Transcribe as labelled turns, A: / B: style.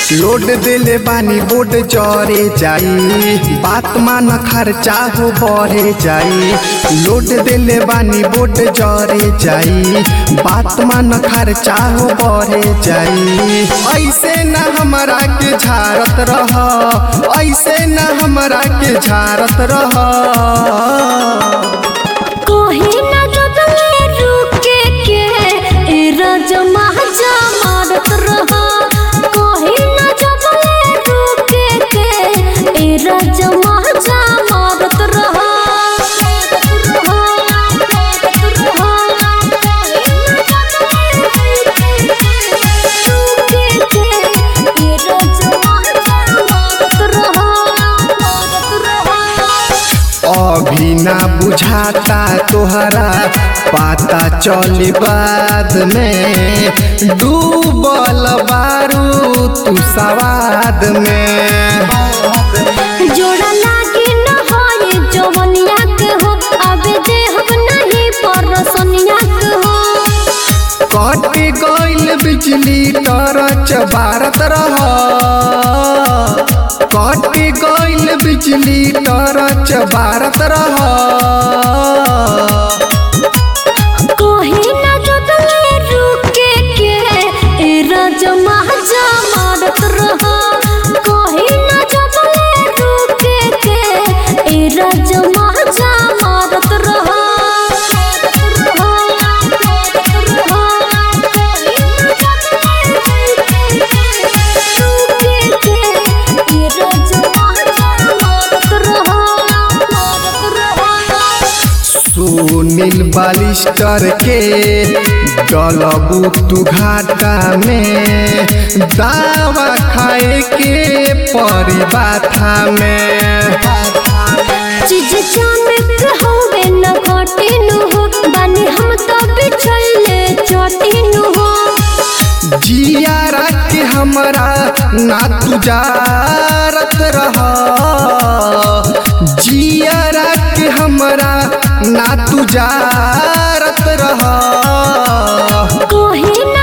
A: load दिले बानी bond जरे जाई बात मान खर्चा हो बढ़े जाई लोड दिले बानी बोड जरे जाई बात मान खर्चा हो बढ़े जाई ऐसे न हमरा के झारत रह ऐसे न हमरा के झारत रह
B: कोही ना जबले रुके के ए रजमा जमारत रहा कोही ना जबले रुके के ए रजमा जमारत रहा
A: अभी ना बुझाता तोहरा पाता चली बाद में डूबल बारू तू सवाद में
B: जोड़ा लागे न होए जवनिया के हो अबे देहब नहीं पर सोनिया के हो
A: कट गइल बिजली टरच बारत रह कट गइल बिजली टरच बारत रह
B: कोही ना जबले रुके के ए रजमा जमारत रहा कोही ना जबले रुके के ए रजमा जमारत रहा
A: सुनील बालिस्टर के डलबू तू घाटा में दावा खाए के परी बाथा में
B: चीज चानक होवे न घटिनु हो बानी हम तो बिछले चटिनु हो
A: जिया के हमरा ना तू जारत रह जिया के हमरा ना तू जारत रह
B: कोही